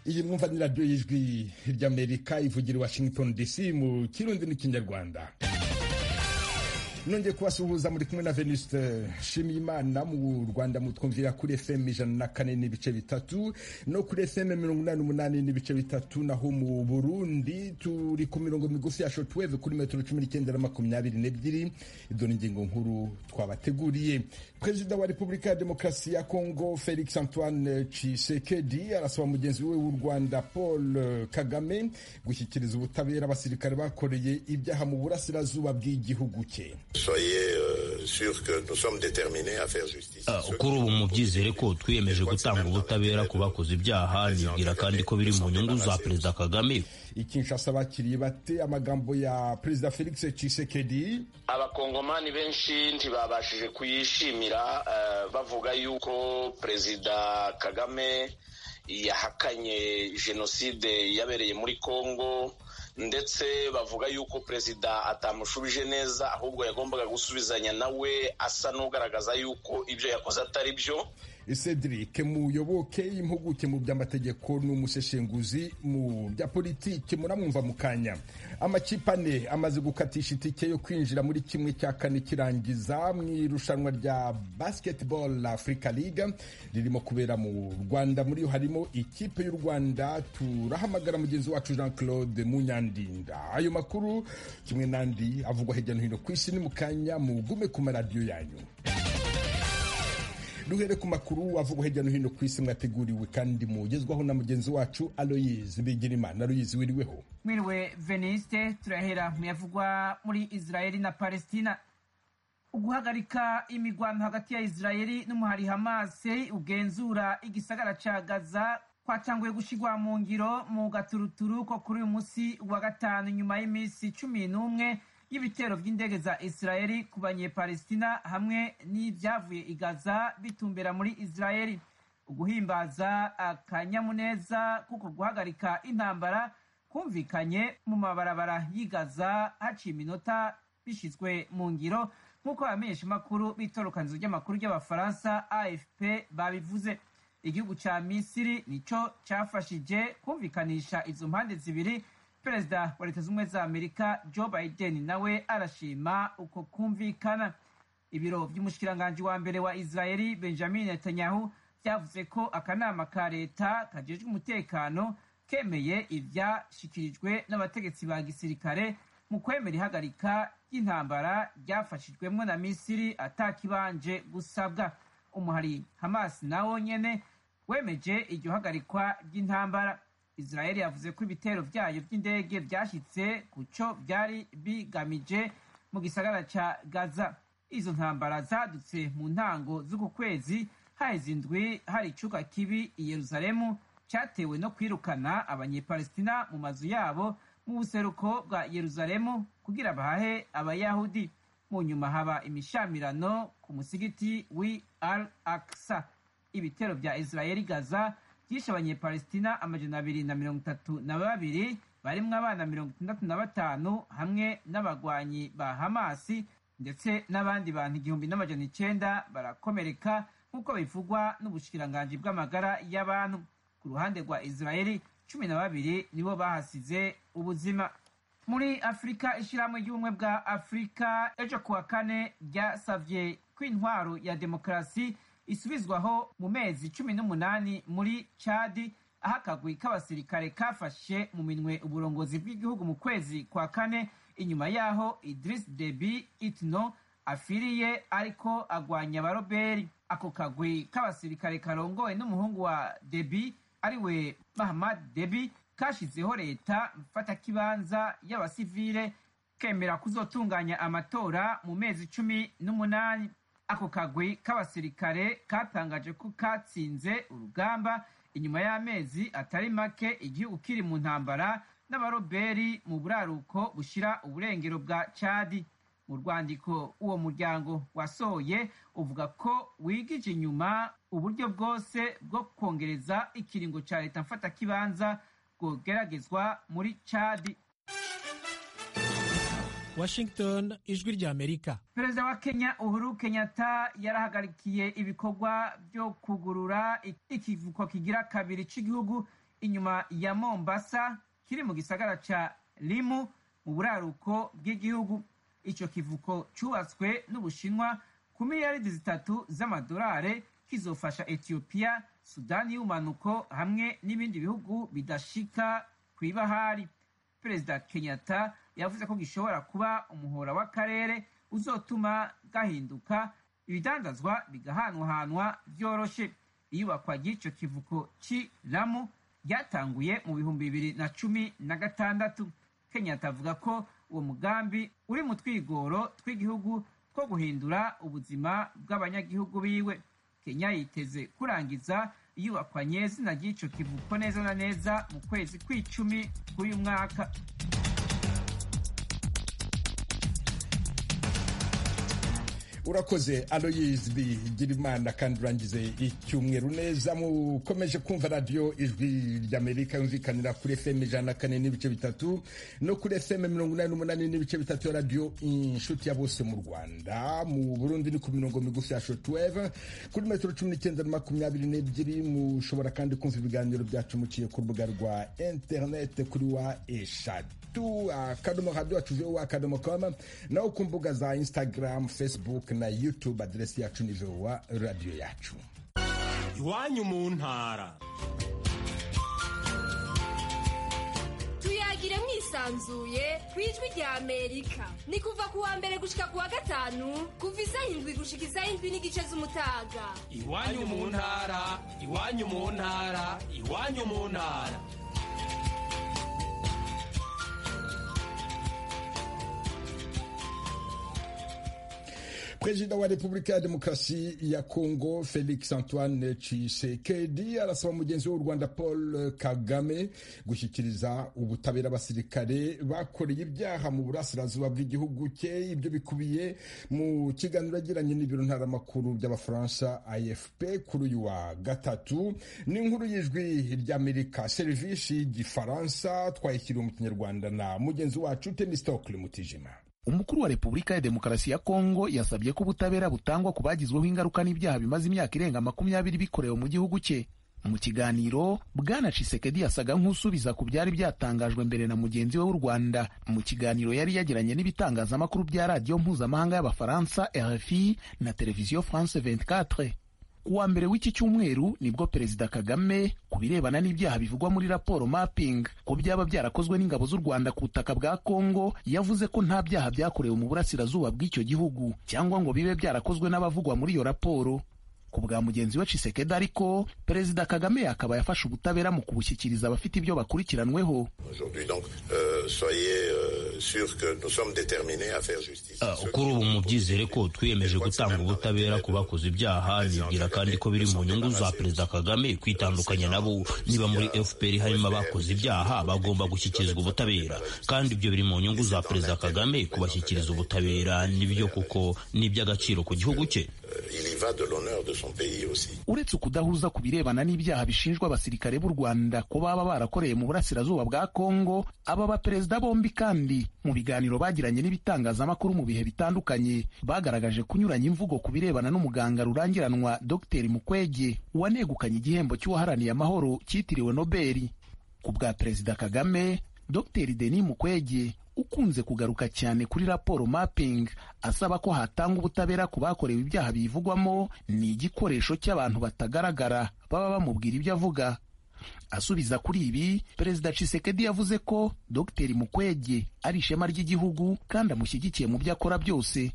iyi mwumva ni radiyo y'ijwi ry'amerika ivugira i washington dc mu kirundi n'ikinyarwanda nongeye kubasuhuza muri kumwe na venuste nshimiyimana mu rwanda mutwumvira kuri fm ijana na kane n'ibice bitatu no kuri fm mirongo inani n'umunani n'ibice bitatu naho mu burundi turi ku mirongo migufi ya shotweve kuri metero cumi n'icyenda na makumyabiri n'ebyiri izo ni ingingo nkuru twabateguriye perezida wa repubulika ya demokarasi ya kongo felix antoine chisekedi arasaba mugenzi we w'u rwanda paul kagame gushyikiriza ubutabera abasirikare bakoreye ibyaha mu burasirazuba bw'igihugu cye kuri ubu mubyizere ko twiyemeje gutanga ubutabera ku bakoze ibyaha nibwira kandi ko biri mu nyungu za perezida kagame ikinshasa bakiriye bate amagambo ya perezida felix cisekedi abakongomani benshi ntibabashije kuyishimira uh, bavuga yuko perezida kagame yahakanye jenoside yabereye muri kongo ndetse bavuga yuko perezida atamushubije neza ahubwo yagombaga gusubizanya nawe asa n'ugaragaza yuko ibyo yakoze atari byo Cedric muyoboke impuguke mu by'amategeko n'umuseshenguzi mu bya politiki muramwumva mu kanya amakipe ane amaze gukatisha itike yo kwinjira muri kimwe cya kane kirangiza mu irushanwa rya basketball Africa League ririmo kubera mu Rwanda muri harimo ikipe y'u Rwanda turahamagara mugenzi wacu Jean Claude Munyandinda ayo makuru kimwe n'andi avugwa hirya no hino ku isi ni mu kanya mugume ku maradiyo yanyu duhere ku makuru avugwa hirya no hino ku isi mwateguriwe kandi mugezwaho na mugenzi wacu aloyizi bigirimana aloyizi wiriweho mwiriwe veniste turahera mu yavugwa muri israeli na palestina uguhagarika imigwano hagati ya israeli n'umuhari hamase ugenzura igisagara ca gaza kwatanguye gushigwa mu ngiro mu gaturuturu ko kuri uyu munsi wa gatanu nyuma y'iminsi cumi n'umwe y'ibitero by'indege za israeli ku banyepalestina hamwe n'ibyavuye i gaza bitumbera muri israeli uguhimbaza akanyamuneza kuko guhagarika intambara kumvikanye mu mabarabara y'i gaza haciye iminota bishyizwe mu ngiro nk'uko abamenyeshamakuru b'itorokanizo ry'amakuru ry'abafaransa afp babivuze igihugu cya misiri nicyo cyafashije kumvikanisha izo mpande zibiri perezida wa leta z'ubumwe za amerika joe biden nawe arashima uko kumvikana ibiro by'umushikiranganji wa mbere wa israeli benjamin netanyahu byavuze ko akanama ka leta kajejwe umutekano kemeye ibyashyikirijwe n'abategetsi ba gisirikare mu kwemera ihagarika ry'intambara ryafashijwemo na misiri atakibanje gusabwa umuhari hamas nawo nyene wemeje iryo hagarikwa ry'intambara israeli yavuze ko ibitero byayo by'indege byashyitse ku cyo byari bigamije mu gisagara cya gaza izo ntambara zadutse mu ntango z'uku kwezi haheze indwi hari icyuka kibi i yeruzalemu cyatewe no kwirukana abanyepalestina mu mazu yabo mu buseruko bwa yeruzalemu kugira bahahe abayahudi mu nyuma haba imishamirano ku musigiti wi al aksa ibitero bya israeli gaza byishe abanyepalestina amajana abiri na mirongo itatu na babiri barimo abana mirongo itandatu na batanu hamwe n'abagwanyi ba hamasi ndetse n'abandi bantu igihumbi n'amajana icyenda barakomereka nk'uko bivugwa n'ubushikiranganji bw'amagara y'abantu ku ruhande rwa israeli cumi na babiri nibo bahasize ubuzima muri afurika ishyirahamwe ry'ubumwe bwa afurika ejo kuwa kane ryasavye ko intwaro ya demokarasi isubizwaho mu mezi cumi n'umunani muri cadi aho akagwi k'abasirikare kafashe mu minwe uburongozi bw'igihugu mu kwezi kwa kane inyuma yaho idris debi itno afiriye ariko agwanya abaroberi ako kagwi k'abasirikare karongowe n'umuhungu wa debi ariwe mahamad debi kashyizeho leta mfatakibanza y'abasivile kemera kuzotunganya amatora mu mezi cumi n'umunani ako kagwi k'abasirikare katangaje ko katsinze urugamba inyuma y'amezi atari make igihugu kiri mu ntambara n'abaroberi mu buraruko bushyira uburengero bwa cadi mu rwandiko uwo muryango wasohoye uvuga ko wigije inyuma uburyo bwose bwo kongereza ikiringo cya leta mfatakibanza bwogeragezwa muri cadi Washington ijwi rya Amerika. Perezida wa Kenya Uhuru Kenyatta yarahagarikiye ibikorwa byo kugurura ikivuko kigira kabiri cy'igihugu inyuma ya mombasa kiri mu gisagara ca limu mu buraruko bw'igihugu ico kivuko cubatswe n'ubushinwa ku miliyaridi zitatu z'amadolare kizofasha etiyopiya sudani y'ubumanuko hamwe n'ibindi bihugu bidashika ku ibahari perezida kenyatta yavuze ko gishobora kuba umuhora w'akarere uzotuma gahinduka ibidandazwa bigahanwahanwa byoroshe iyubakwa ry'ico kivuko c'i lamu ryatanguye mu bihumbi bibiri na cumi na gatandatu kenyatta avuga ko uwo mugambi uri mu twigoro tw'igihugu two guhindura ubuzima bw'abanyagihugu biwe kenya yiteze kurangiza iyubakwa nyezina ry'ico kivuko neza na neza mu kwezi kw'icumi k'uyu mwaka urakoze aloyizwi girimana kandi urangize icyumweru neza mukomeje kumva radiyo ijwi ry'amerika yumvikanira kuri fm ijana na kane n'ibice bitatu no kuri fm mirongo inani n'umunani n'ibice bitatu ya radiyo inshuti ya bose mu rwanda mu burundi ni ku mirongo migufi ya shotuweve kuri metero cumi n'icyenda na makumyabiri n'ebyiri mushobora kandi kumva ibiganiro byacu muciye ku rubuga rwa interinete kuri wa eshatu akadomo radiyo wacu vowa akadomo koma naho ku mbuga za instagram facebook na youtube aderesi yacu ni vowa radiyo yacu iwanyu mu ntara tuyagire mwisanzuye ku ijwi rya amerika ni kuva ku wa mbere gushika ku wa gatanu kuva isaha indwi gushika isaha indwi n'igice z'umutaga iwanyu mu ntara iwanyu mu ntara iwanyu mu ntara Perezida wa Repubulika ya Demokarasi ya Kongo Felix Antoine Tshisekedi arasaba mugenzi w'u Rwanda Paul Kagame gushyikiriza ubutabera abasirikare bakoreye ibyaha mu burasirazuba bw'igihugu cye. Ibyo bikubiye mu kiganiro yagiranye n'ibiro ntaramakuru by'Abafaransa AFP kuri uyu wa gatatu. Ni inkuru y'ijwi ry'Amerika serivisi y'igifaransa twayishyiriwe mu kinyarwanda na mugenzi wacu Denis Stockle Mutijima. umukuru wa repubulika ya demokarasi ya kongo yasabye ko ubutabera butangwa ku bagizweho ingaruka n'ibyaha bimaze imyaka irenga makumyabiri bikorewe mu gihugu cye mu kiganiro bwana cisekedi yasaga nk'usubiza ku byari byatangajwe mbere na mugenzi we w'u rwanda mu kiganiro yari yagiranye n'ibitangazamakuru bya radiyo mpuzamahanga y'abafaransa rfi na televiziyo france 24 ku wa mbere w'iki cyumweru nibwo perezida kagame ku birebana n'ibyaha bivugwa muri raporo mapping ko byaba byarakozwe n'ingabo z'u rwanda ku butaka bwa kongo yavuze ko nta byaha byakorewe mu burasirazuba bw'icyo gihugu cyangwa ngo bibe byarakozwe n'abavugwa muri iyo raporo ku bwa mugenzi we cisekedi ariko perezida kagame akaba yafashe ubutabera mu kubushyikiriza abafite ibyo bakurikiranweho kuri ubu mubyizere ko twiyemeje gutanga ubutabera ku bakoze ibyaha nibwira kandi ko biri mu nyungu za perezida kagame kwitandukanya nabo niba muri fpr harimo abakoze ibyaha bagomba gushyikirizwa ubutabera kandi ibyo biri mu nyungu za perezida kagame kubashyikiriza ubutabera nibyo kuko ni iby'agaciro ku gihugu cye uretse ukudahuza ku birebana n'ibyaha bishinjwa abasirikare b'u rwanda ko baba barakoreye mu burasirazuba bwa kongo aba baperezida bombi kandi mu biganiro bagiranye n'ibitangazamakuru mu bihe bitandukanye bagaragaje kunyuranya imvugo ku birebana n'umuganga rurangiranwa dr mukwege wanegukanye igihembo cy'uwaharaniye amahoro cyitiriwe nobeli ku bwa perezida kagame dr denis mukwege ukunze kugaruka cyane kuri raporo mapping asaba ko hatanga ubutabera ku bakorewe ibyaha bivugwamo ni igikoresho cy'abantu batagaragara baba bamubwira ibyo avuga asubiza kuri ibi perezida cisekedi yavuze ko dr mukwege ari ishema ry'igihugu kandi amushyigikiye mu byo akora byose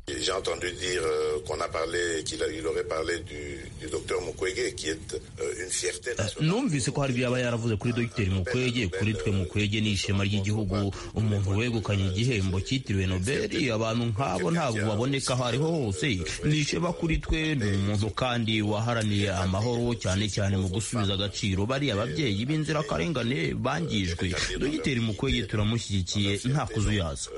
numvise ko hari ibyo yaba yaravuze kuri dr mukwege kuri twe mukwege ni ishema ry'igihugu umuntu wegukanye igihembo cyitiriwe nobeli abantu nk'abo ntabwo baboneka aho ariho hose ni ishema kuri twe ni umuntu kandi waharaniye amahoro cyane cyane mu gusubiza agaciro bariya ababyeyi b'inzirakarengane bangijwe dogiteri mukwege turamushyigikiye nta kuzuyaza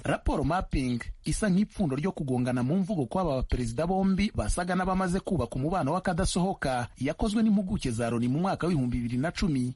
raporo mapping isa nk'ipfundo ryo kugongana mu mvugo kw'aba baperezida bombi basaga n'abamaze kubaka umubano w'akadasohoka yakozwe n'impuguke za loni mu mwaka w'ibihumbi bibiri na cumi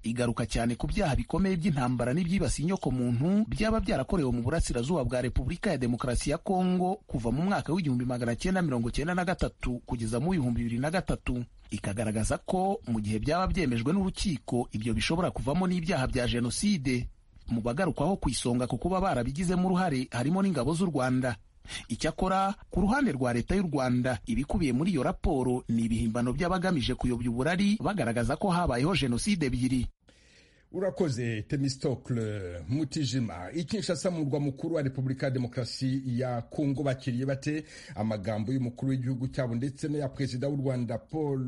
igaruka cyane ku byaha bikomeye by'intambara n'ibyibasiye inyokomuntu byaba byarakorewe mu burasirazuba bwa repubulika ya demokarasi ya kongo kuva mu mwaka w'igihumbi magana cyenda mirongo cyenda na gatatu kugeza mu w'ibihumbi bibiri na gatatu ikagaragaza ko mu gihe byaba byemejwe n'urukiko ibyo bishobora kuvamo n'ibyaha bya jenoside mu bagarukwaho ku isonga ku kuba barabigizemo uruhare harimo n'ingabo z'u rwanda icyakora ku ruhande rwa leta y'u rwanda ibikubiye muri iyo raporo ni ibihimbano by'abagamije kuyobya uburari bagaragaza ko habayeho jenoside ebyiri urakoze temistokle mutijima i kinshasa mu murwa mukuru wa repubulika ya demokarasi ya kongo bakiriye bate amagambo y'umukuru w'igihugu cyabo ndetse n'aya perezida w'u rwanda paul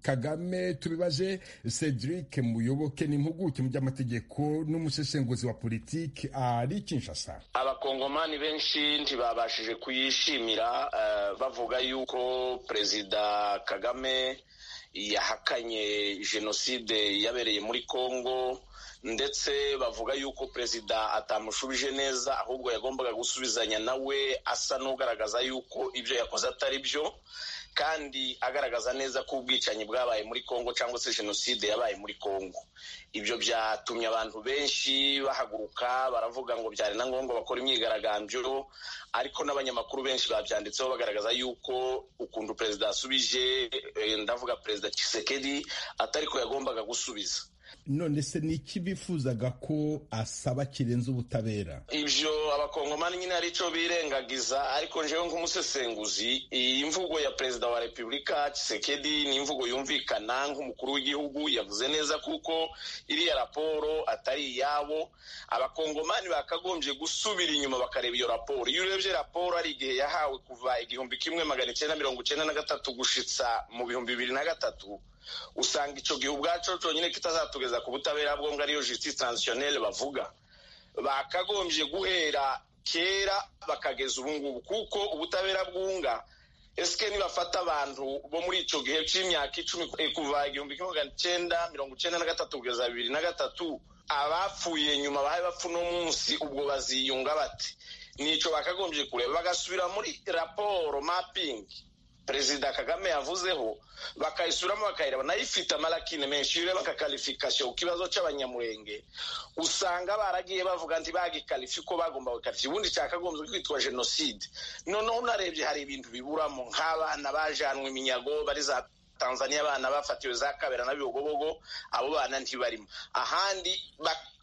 kagame tubibaje cedric muyoboke n'impuguke mu by'amategeko n'umusesenguzi wa politiki ari kinshasa abakongomani benshi ntibabashije kuyishimira uh, bavuga yuko perezida kagame yahakanye jenoside yabereye muri congo ndetse bavuga yuko perezida atamushubije neza ahubwo yagombaga gusubizanya nawe asa n'ugaragaza yuko ibyo yakoze atari byo kandi agaragaza neza ko ubwicanyi bwabaye muri congo cyangwa se jenoside yabaye muri congo ibyo byatumye abantu benshi bahaguruka baravuga ngo byari na ngombwa bakora imyigaragambyo ariko n'abanyamakuru benshi babyanditseho bagaragaza yuko ukuntu perezida yasubije ndavuga perezida kisekedi atariko yagombaga gusubiza none se ni iki bifuzaga ko asaba kirenze ubutabera ibyo abakongomani nyine ari cyo birengagiza ariko njyewe nk'umusesenguzi iyi mvugo ya perezida wa repubulika kisekedi ni imvugo yumvikana nk'umukuru w'igihugu yavuze neza kuko iriya raporo atari iyabo abakongomani bakagombye gusubira inyuma bakareba iyo raporo iyo urebye raporo ari igihe yahawe kuva igihumbi kimwe magana cyenda mirongo icyenda na gatatu gushitsa mu bihumbi bibiri na gatatu usanga icyo gihe ubwacu cyonyine kitazatugeza ku butabera bwo ngo ariyo justice transitionnelle bavuga bakagombye guhera kera bakageza ubu ngubu kuko ubutabera bwunga esike nibafata abantu bo muri icyo gihe cy'imyaka icumi kuva igihumbi kimwe magana cyenda mirongo icyenda na gatatu kugeza bibiri na gatatu abapfuye nyuma bahe bapfu uno munsi ubwo baziyunga bate nicyo bakagombye kureba bagasubira muri raporo mapingi perezida kagame yavuzeho bakayisuramo bakayireba nayo ifite amarakine menshi iyo ureba akakarifikasiyo ku kibazo cy'abanyamurenge usanga baragiye bavuga nti bagikarifi ko bagomba gukarifi ubundi cyakagombye kwitwa jenoside noneho unarebye hari ibintu biburamo nk'abana bajanwe iminyago bari za tanzania abana bafatiwe za kabera na bibogobogo abo bana ntibarimo ahandi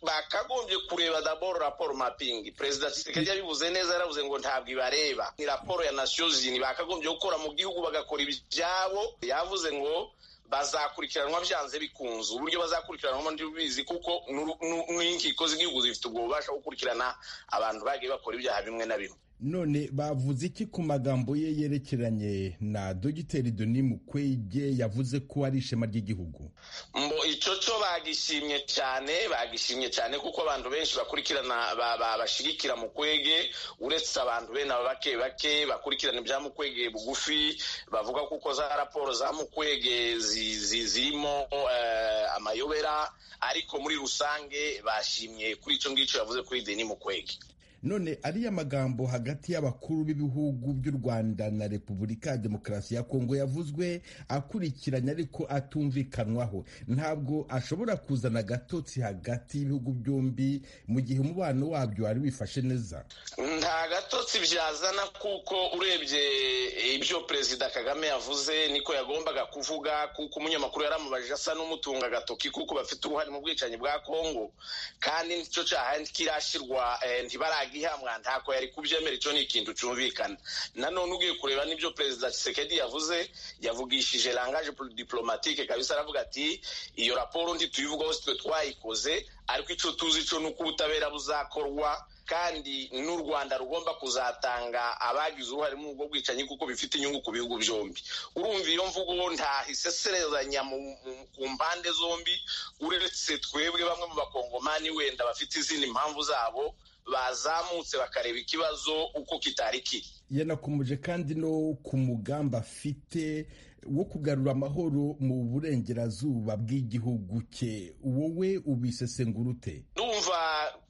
bakagombye kureba daboro raporo mapingi perezida kisekedi yabivuze neza yaravuze ngo ntabwo ibareba ni raporo ya nasiyo zini bakagombye gukora mu gihugu bagakora ibyabo yavuze ngo bazakurikiranwa byanze bikunze uburyo bazakurikiranwamo ntibizi kuko n'inkiko z'igihugu zifite ubwo bubasha gukurikirana abantu bagiye bakora ibyaha bimwe na bimwe none bavuze iki ku magambo ye yerekeranye na dogiteri doni mukwege yavuze ko ari ishema ry'igihugu mbo icyo cyo bagishimye cyane bagishimye cyane kuko abantu benshi bakurikirana bashyigikira mukwege uretse abantu bene aba bake bake bakurikirana ibya mukwege bugufi bavuga kuko za raporo za mukwege zirimo amayobera ariko muri rusange bashimye kuri icyo ngicyo yavuze kuri deni mukwege none ariya magambo hagati y'abakuru b'ibihugu by'u rwanda na repubulika ya demokarasi ya kongo yavuzwe akurikiranye ariko atumvikanwaho ntabwo ashobora kuzana agatotsi hagati y'ibihugu byombi mu gihe umubano wabyo wari wifashe neza nta gatotsi byazana kuko urebye ibyo perezida kagame yavuze niko yagombaga kuvuga kuko umunyamakuru yaramubajije asa n'umutunga agatoki kuko bafite uruhare mu bwicanyi bwa kongo kandi nicyo cyaha kirashyirwa ntibaragira ihamwa ntako yari kubyemera icyo ni ikintu cyumvikana nanone ugiye kureba n'ibyo perezida kisekedi yavuze yavugishije langaje diplomatike kabisa aravuga ati iyo raporo ntituyivugaho sitwe twayikoze ariko icyo tuzi cyo ni uko ubutabera buzakorwa kandi n'u rwanda rugomba kuzatanga abagize uruhare muri ubwo bwicanyi kuko bifite inyungu ku bihugu byombi urumva iyo mvugo nta hiseserezanya ku mpande zombi uretse twebwe bamwe mu bakongomani wenda bafite izindi mpamvu zabo bazamutse bakareba ikibazo uko kitari kiri yanakomeje kandi no ku mugambi afite wo kugarura amahoro mu burengerazuba bw'igihugu cye wowe ubisesengurute ndumva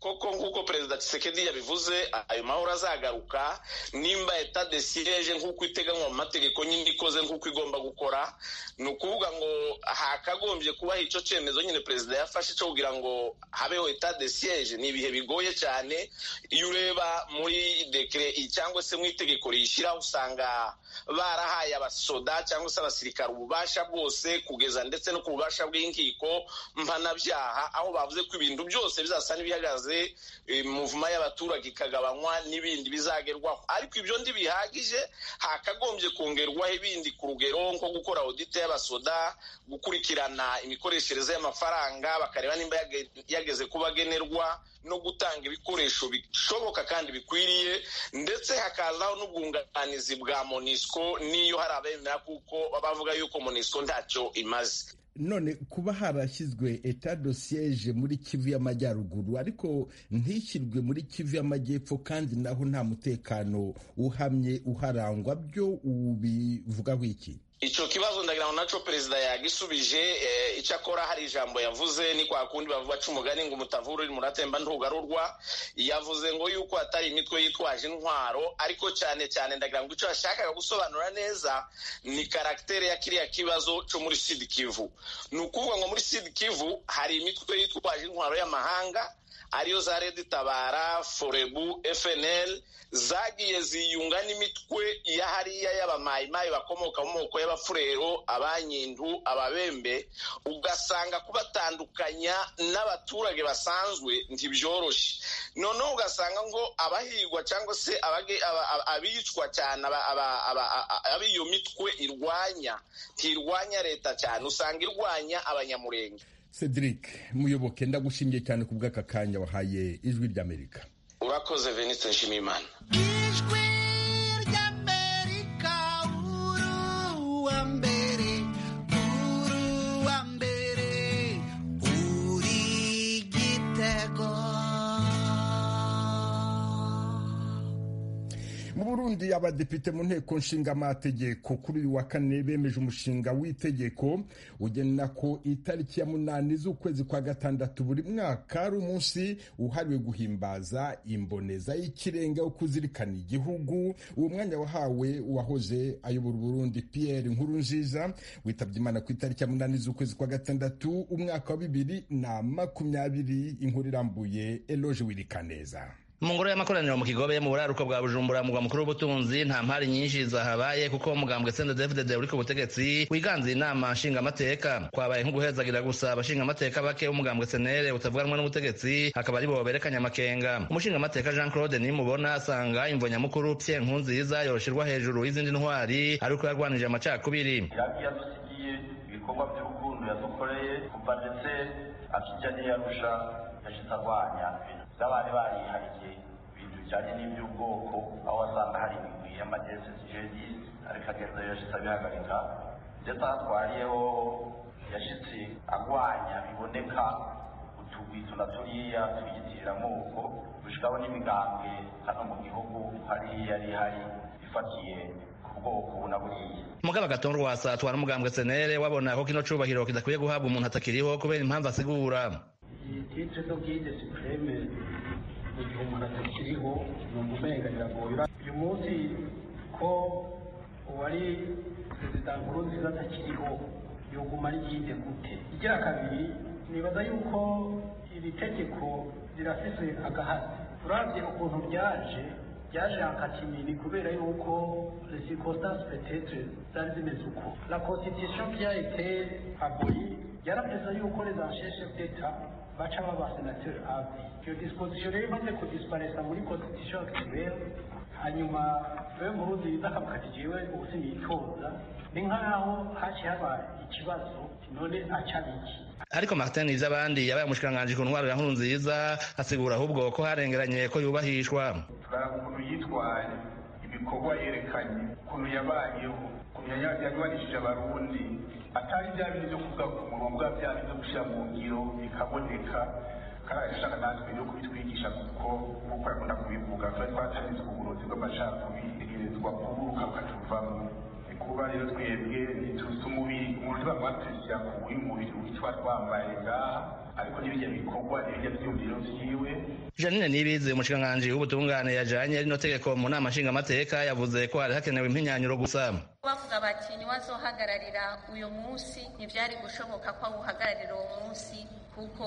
koko nk'uko perezida Tshisekedi yabivuze ayo mahoro azagaruka nimba eta de siege nk'uko iteganywa mu mategeko nyine ikoze nk'uko igomba gukora ni ukuvuga ngo hakagombye kubaho icyo cyemezo nyine perezida yafashe cyo kugira ngo habeho eta de siege ni ibihe bigoye cyane iyo ureba muri dekire cyangwa se mu itegeko riyishyiraho usanga barahaye abasoda cyangwa se abasirikare ububasha bwose kugeza ndetse no ku bubasha bw'inkiko mpanabyaha aho bavuze ko ibintu byose bizasa n'ibihagaze muvuma y'abaturage ikagabanywa n'ibindi bizagerwaho ariko ibyo ntibihagije hakagombye kongerwaho ibindi ku rugero nko gukora audite y'abasoda gukurikirana imikoreshereze y'amafaranga bakareba nimba yageze ku bagenerwa no gutanga ibikoresho bishoboka kandi bikwiriye ndetse hakazaho n'ubwunganizi bwa monisco n'iyo hari abemera kuko bavuga yuko monisco ntacyo imaze none kuba harashyizwe eta dosiyeje muri kivu y'amajyaruguru ariko ntishyirwe muri kivu y'amajyepfo kandi naho nta mutekano uhamye uharangwa byo ubivugaho iki icyo kibazo ndagira ngo nacyo perezida yagisubije icyo akora hari ijambo yavuze ni kwa kundi bavuga aca umugani ngo umutavura uri muratemba ntugarurwa yavuze ngo yuko atari imitwe yitwaje intwaro ariko cyane cyane ndagira ngo icyo yashakaga gusobanura neza ni karagiteri ya kiriya kibazo cyo muri sidi kivu ni ukuvuga ngo muri sidi kivu hari imitwe yitwaje intwaro y'amahanga ariyo za redi tabara forebu fnl zagiye ziyunga n'imitwe ya hariya y'abamayimayi bakomoka mu moko y'abafurero abanyindu ababembe ugasanga kubatandukanya n'abaturage basanzwe ntibyoroshye noneho ugasanga ngo abahigwa cyangwa se abicwa cyane ab' iyo mitwe irwanya ntirwanya leta cyane usanga irwanya abanyamurenge cedric muyoboke ndagushimiye cyane ku bw'aka kanya wahaye ijwi ry'amerika urakoze venitse nshimiyimana ijwi ry'amerika uru wa mbere uru wa mbere uri igitego mu burundi abadepite mu nteko nshingamategeko kuri uyu wa kane bemeje umushinga w'itegeko ugena ko itariki ya munani z'ukwezi kwa gatandatu buri mwaka ari umunsi uhariwe guhimbaza imboneza y'ikirenga wo kuzirikana igihugu uwo mwanya wahawe uwahoze ayobora uburundi pierre nkuru nziza witabye imana ku itariki ya munani z'ukwezi kwa gatandatu umwaka wa bibiri na makumyabiri inkuru irambuye eloge wirikaneza mu ngoro y'amakoraniro mu kigobe mu buraruko bwa bujumbura mugwa mukuru w'ubutunzi nta mpari nyinshi zahabaye kuko umugambwe sende devudede uri ku butegetsi wiganze inama nshingamateka kwabaye nko guhezagira gusa abashingamateka bake umugambwe senere utavuganwa n'ubutegetsi hakaba ari bo berekanye amakenga umushingamateka jean claude nimubona asanga imvo nyamukuru pye nkunziza yorosherwa hejuru y'izindi ntwari ari uko yarwanije amacakubiri yadusigiye ibikorwa by'urukundo yadukoreye kuva ndetse akijya n'iyarusha yashize arwanya by'abari barihariye ibintu bijyanye n'iby'ubwoko aho wasanga hari imigwi y'amagezesijeri ariko agenda yashize abihagarika ndetse aho atwariye ho yashitse agwanya biboneka utugwi tuna turiya twiyitirira amoko dushikaho n'imigambwe hano mu gihugu hariya yari hari ifatiye mugabo agatonda wasatwa n'umugambwe senere wabona ko kino cubahiro kidakwiye guhabwa umuntu atakiriho kubera impamvu asigura titre d'ubwite supreme mu gihe umuntu atakiriho ni umumenga biragoye uyu munsi ko uwari perezida nkurunziza atakiriho yoguma ryinde gute igira kabiri nibaza yuko iri tegeko rirafise agahasi uravye ukuntu ryaje ryaje hakatimini kubera yuko les circonstances peut-être zari zimeze uko la constitution qui a été abolie yarapeza yuko les ancêtres d'état baca babasenateri abi iyo disposition rero imaze kudisparaisa muri constitution actuelle hanyuma wewe muruzi zakamukajijewe ubusi yitoza ni nk'aho haci habaye ikibazo none acabiki ariko martin ivy'abandi yabaye umushikiranganji ku ntwaro ya nkuru nziza asigura ahubwo ko harengeranye ko yubahishwa turaba ukuntu yitwaye ibikorwa yerekanye ukuntu yabayeho ukuntu yagabanishije abarundi atari bya bintu byo kuvuga ku murongo bya bintu byo gushyira mu ngiro bikaboneka kandi agashaka natwe no kubitwigisha kuko kuko yakunda kubivuga twari twatangizwa uburozi bw'amacakubiri twakuburuka bukatuvamo kuba rero twebwe ntituzi umubiri umuntu bamwatwishyira ku w'uyu mubiri witwa twambaye ngaha ariko n'ibijya bikorwa n'ibijya byumviro byiwe janine nibizi umushikiranganji w'ubutungane yajanye rino tegeko mu nama nshingamateka yavuze ko hari hakenewe impinyanyuro gusa bavuga bati ntiwazohagararira uyu munsi ntibyari gushoboka ko awuhagararira uwo munsi kuko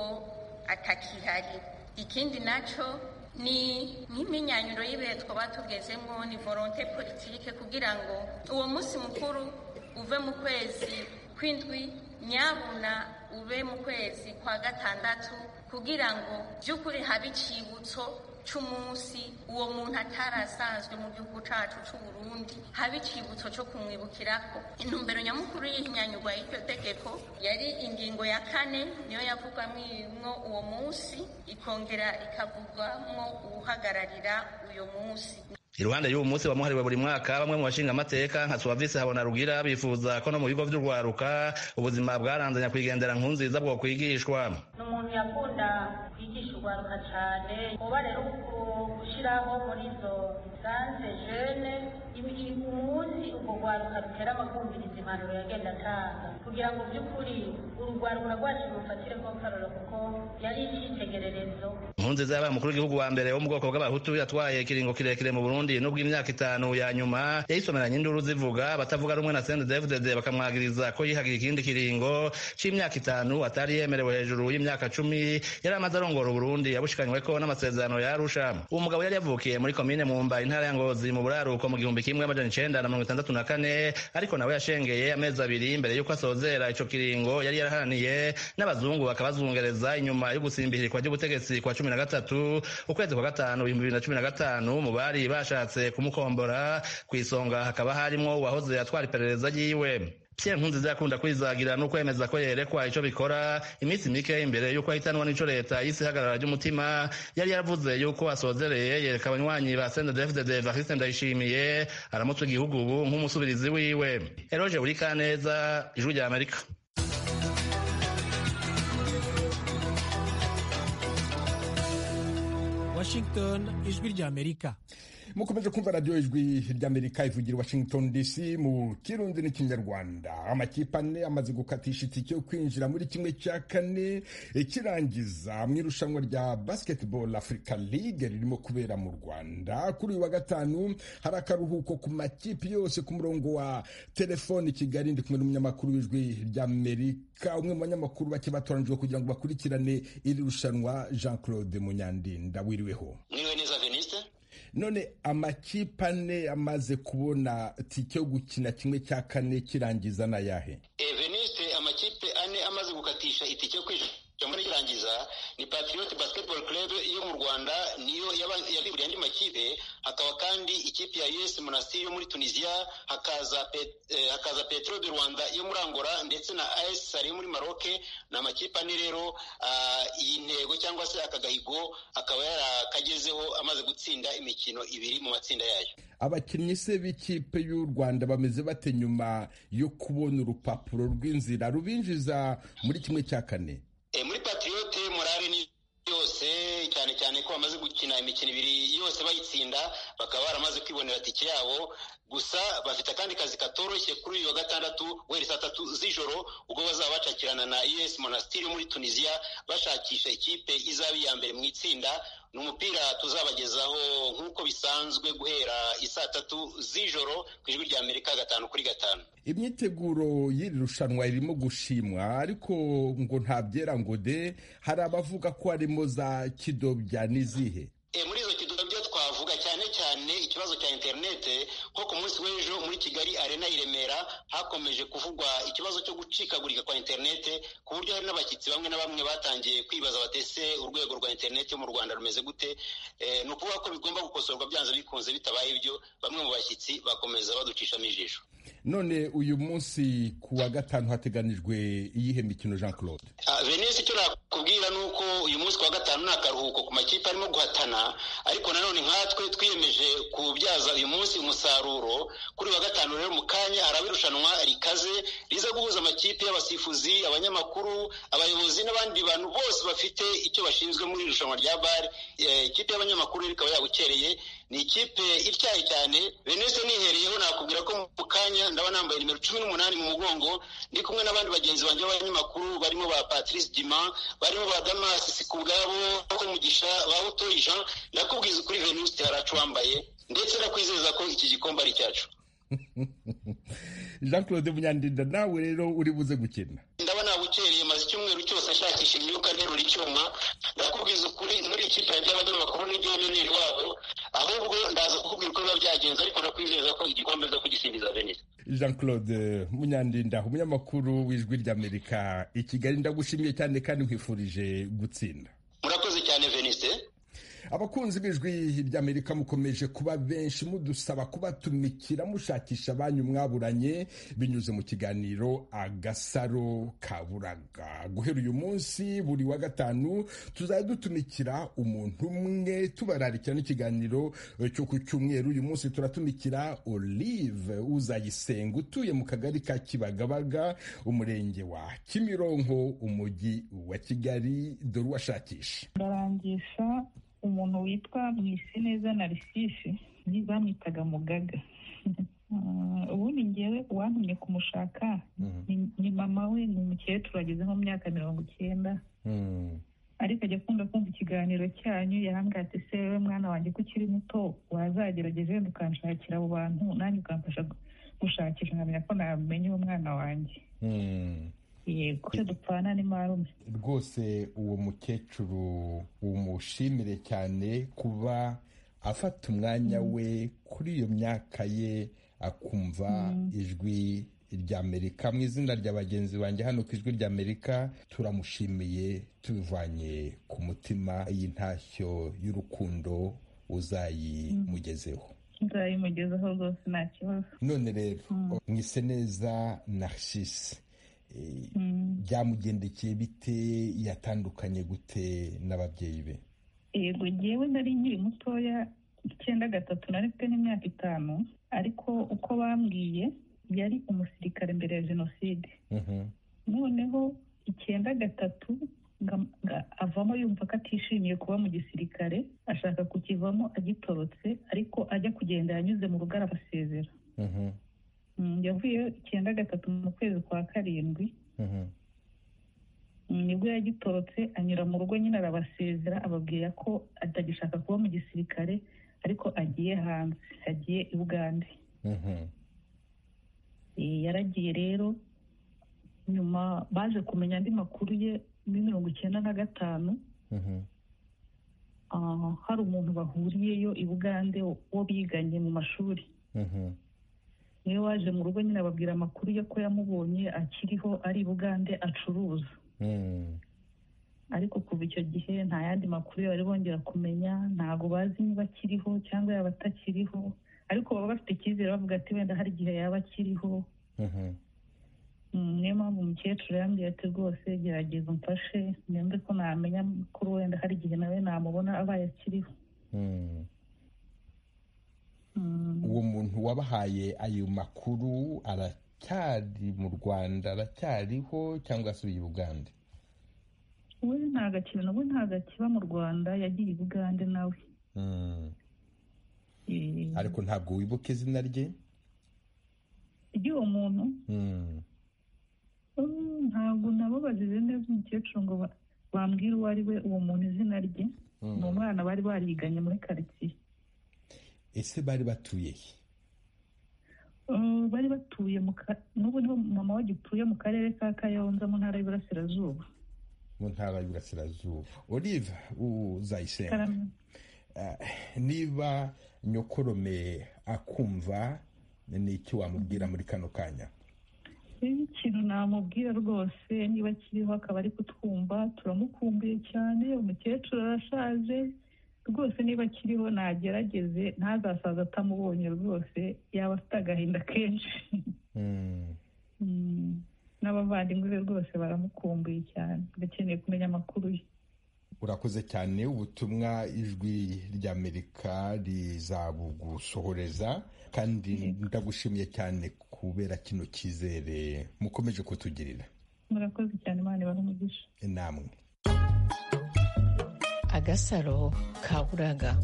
atakihari ikindi naco ni nk'imyinyanyuro y'ibihe twaba tugezemo ni volonte politike kugira ngo uwo munsi mukuru uve mu kwezi kw'indwi nyabuna ube mu kwezi kwa gatandatu kugira ngo by'ukuri habe icibutso c'umunsi uwo muntu atarasanzwe mu gihugu cacu c'uburundi haba icibutso co kumwibukirako intumbero nyamukuru y'ihinyanyurwa y'iryo tegeko yari ingingo ya kane niyo yavugwamwo uwo munsi ikongera ikavugwamwo uwuhagararira uyo munsi iruhande y'uwo munsi wamuhariwe buri mwaka bamwe mu bashinga amateka nka suwavisi habona rugira bifuza ko no mu bigo by'urwaruka ubuzima bwaranze nyakwigendera nkunziza bwo kwigishwa ni umuntu yakunda kwigisha urwaruka cyane uba rero gushyiraho muri izo sanze jene umunsi urwo rwaruka rutera bakumviriza impanuro yagenda atanga kugira ngo by'ukuri uru rwaruka rwacu rufatire ko karoro kuko yari icyitegererezo nkunziza yabaye umukuru w'igihugu wa mbere wo mu bwoko bw'abahutu yatwaye ikiringo kirekire mu burundi Burundi nubwo imyaka itanu ya nyuma yayisomeranye induru zivuga batavuga rumwe na CNDD-FDD bakamwagiriza ko yihagira ikindi kiringo c'imyaka itanu atari yemerewe hejuru y'imyaka cumi yari amaze arongora Burundi yabushikanyweko n'amasezerano ya Arusha uwo mugabo yari yavukiye muri komine Mumba intara ya Ngozi mu buraruko mu gihumbi kimwe amajana icenda na mirongo itandatu na kane ariko nawe yashengeye amezi abiri mbere y'uko asozera ico kiringo yari yaraharaniye n'abazungu bakabazungereza inyuma yo gusimbihirirwa ry'ubutegetsi kwa cumi na gatatu ukwezi kwa gatanu ibihumbi bibiri na cumi na gatanu mu bari basha bashatse kumukombora ku isonga hakaba harimo uwahoze atwara iperereza ryiwe pierre nkunziza yakunda kwizagira no kwemeza ko yerekwa ico bikora iminsi mike imbere y'uko ahitanwa n'ico leta y'isi hagarara ry'umutima yari yaravuze y'uko asozereye yereka abanywanyi ba sendefdd variste ndayishimiye aramutse igihugu ubu nk'umusubirizi wiwe eroge burikaneza ijwi rya amerika washington ijwi rya amerika mukomeje kumva radiyo ijwi ry'amerika ivugira washington dc mu kirundi n'ikinyarwanda amakipe ane amaze gukatisha itike yo kwinjira muri kimwe cya kane ikirangiza mu irushanwa rya basketball africa league ririmo kubera mu rwanda kuri uyu wa gatanu hari akaruhuko ku makipe yose ku murongo wa telefoni kigali ndi kumwe n'umunyamakuru w'ijwi ry'amerika umwe mu banyamakuru bake batoranijwe kugira ngo bakurikirane iri rushanwa jean claude munyandinda wiriweho none amakipe ane amaze kubona tike yo gukina kimwe cya kane kirangiza na yahe eveniste amakipe ane amaze gukatisha itike yo kwinjira muri kirangiza ni patriot basketball club yo mu rwanda niyo yabiburiye andi makipe hakaba kandi ikipe ya us monastir yo muri tunisia hakaza, pet, eh, hakaza petro de rwanda yo muri angola ndetse na as sari yo muri maroc ni amakipe ane rero uh, iyi ntego cyangwa se akagahigo akaba yarakagezeho amaze gutsinda imikino ibiri mu matsinda yayo abakinnyi se b'ikipe y'u rwanda bameze bate nyuma yo kubona urupapuro rw'inzira rubinjiza muri kimwe cya kane e, muri patriote morale ni yose cyane cyane ko bamaze gukina imikino ibiri yose bayitsinda bakaba baramaze kwibonera tike yabo gusa bafite akandi kazi katoroshye kuri uyu wa gatandatu guhera saa tatu z'ijoro ubwo bazaba bacakirana na us monastiri muri tunisiya bashakisha ikipe izaba iya mbere mu itsinda ni umupira tuzabagezaho nk'uko bisanzwe guhera isaa tatu z'ijoro ku ijwi rya amerika gatanu kuri gatanu imyiteguro y'iri rushanwa irimo gushimwa ariko ngo nta byera ngo de hari abavuga ko harimo za kidobya n'izihe muri izo kidobya twavuga cyane cyane ikibazo cya interinete nko ku munsi w'ejo muri kigali arena i remera hakomeje kuvugwa ikibazo cyo gucikagurika kwa interinete ku buryo hari n'abashyitsi bamwe na bamwe batangiye kwibaza batese urwego rwa interinete mu rwanda rumeze gute ni ukuvuga ko bigomba gukosorwa byanze bikunze bitabaye ibyo bamwe mu bashyitsi bakomeza baducishamo ijisho none uyu munsi ku wa gatanu hateganijwe iyihe mikino jean claude venise icyo nakubwira ni uko uyu munsi ku wa gatanu ni akaruhuko ku makipe arimo guhatana ariko nanone nkatwe twiyemeje kubyaza uyu munsi umusaruro kuri wa gatanu rero mu kanya haraba irushanwa rikaze riza guhuza amakipe y'abasifuzi abanyamakuru abayobozi n'abandi bantu bose bafite icyo bashinzwe muri iri rushanwa rya bare ikipe y'abanyamakuru rikaba yabukereye ni ikipe ityaye cyane venise nihereyeho nakubwira ko mu kanya mwanya ndabona nambaye nimero cumi n'umunani mu mugongo ndi kumwe n'abandi bagenzi banjye b'abanyamakuru barimo ba patrice dima barimo ba damasi sikubwabo bo mugisha ba utoyi jean ndakubwiza ukuri venuste haracu wambaye ndetse ndakwizeza ko iki gikombe ari icyacu jean claude munyandinda nawe rero uri buze gukina ndabona bukereye maze icyumweru cyose ashakisha imyuka nterura icyuma ndakubwiza ukuri muri ikipe yanjye y'abanyamakuru n'igiyoneri wabo ahubwo ndaza kukubwira uko biba byagenze ariko ndakwizeza ko igikombe nza kugisingiza venise jean claude munyandinda umunyamakuru w'ijwi ry'amerika i kigali ndagushimiye cyane kandi nkwifurije gutsinda murakoze cyane venise abakunzi b'ijwi ry'amerika mukomeje kuba benshi mudusaba kubatumikira mushakisha abanyu mwaburanye binyuze mu kiganiro agasaro kaburaga guhera uyu munsi buri wa gatanu tuzajya dutumikira umuntu umwe tubararikira n'ikiganiro cyo ku cyumweru uyu munsi turatumikira olive uzayisenga utuye mu kagari ka kibagabaga umurenge wa kimironko umujyi wa kigali dore uwashakisha ndarangisha umuntu witwa mwiseneza narisisi ni bamwitaga mugaga ubundi ngewe uwantumye kumushaka ni mama we ni umukecuru ageze nko mu myaka mirongo icyenda ariko ajya akunda kumva ikiganiro cyanyu yarambwira ati se we mwana wanjye ko ukiri muto wazagerageze ukanshakira abo bantu nanjye ukamfasha gushakisha nkamenya ko namenye uwo mwana wanjye yego dupfana ni marume rwose uwo mukecuru umushimire cyane kuba afata umwanya we kuri iyo myaka ye akumva ijwi ry'amerika mu izina rya bagenzi banjye hano ku ijwi ry'amerika turamushimiye tubivanye ku mutima y'intashyo y'urukundo uzayimugezeho nzayimugezeho rwose nta kibazo none rero mwise neza narcisse byamugendekeye bite yatandukanye gute n'ababyeyi be yego ngewe nari nkiri mutoya icyenda gatatu nari mfite n'imyaka itanu ariko uko bambwiye yari umusirikare mbere ya jenoside noneho icyenda gatatu avamo yumva ko atishimiye kuba mu gisirikare ashaka kukivamo agitorotse ariko ajya kugenda yanyuze mu rugara abasezera yavuye icyenda gatatu mu kwezi kwa karindwi nibwo yagitorotse anyura mu rugo nyine arabasezera ababwira ko atagishaka kuba mu gisirikare ariko agiye hanze agiye i bugande yaragiye rero nyuma baje kumenya andi makuru ye muri mirongo icyenda na gatanu hari umuntu bahuriyeyo i bugande wo biganye mu mashuri niwe waje mu rugo nyine ababwira amakuru ye ko yamubonye akiriho ari bugande acuruza ariko kuva icyo gihe nta yandi makuru bari bongera kumenya ntabwo bazi niba akiriho cyangwa yaba atakiriho ariko baba bafite icyizere bavuga ati wenda hari igihe yaba akiriho niyo mpamvu umukecuru yambwiye ati rwose gerageza umfashe nembe ko namenya amakuru wenda hari igihe nawe namubona abaye akiriho uwo muntu wabahaye ayo makuru aracyari mu rwanda aracyariho cyangwa asubiye i bugande we ntabwo akiri nawe ntabwo akiba mu rwanda yagiye i bugande nawe ariko ntabwo wibuka izina rye ry'uwo muntu ntabwo nababazize neza umukecuru ngo bambwire uwo ari we uwo muntu izina rye ni umwana bari bariganye muri karitsiye ese bari batuye he bari batuye n'ubu niho mama wagituye mu karere ka kayonza mu ntara y'iburasirazuba mu ntara y'iburasirazuba olive uzayisenga niba nyokorome akumva ni iki wamubwira muri kano kanya ikintu namubwira rwose niba kiriho akaba ari kutwumva turamukumbuye cyane umukecuru arashaje rwose niba akiriho nagerageze ntazasaza atamubonye rwose yaba afite agahinda kenshi n'abavandimwe be rwose baramukumbuye cyane bakeneye kumenya amakuru ye urakoze cyane ubutumwa ijwi ry'amerika rizabugusohoreza kandi ndagushimiye cyane kubera kino cyizere mukomeje kutugirira murakoze cyane imana ibahe umugisha namwe agasaro ka buraga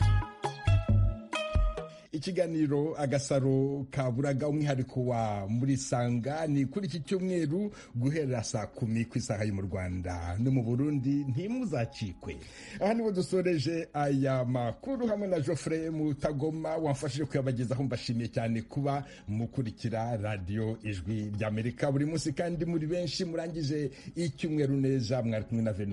ikiganiro agasaro kaburaga umwihariko wa muri sanga ni kuri iki cyumweru guhera saa kumi ku isaha yo mu rwanda no mu burundi ntimuzacikwe aha niho dusoreje aya makuru hamwe na joffre mutagoma wamfashije kuyabagezaho mbashimiye cyane kuba mukurikira radiyo ijwi ry'amerika buri munsi kandi muri benshi murangije icyumweru neza mwari kumwe na veni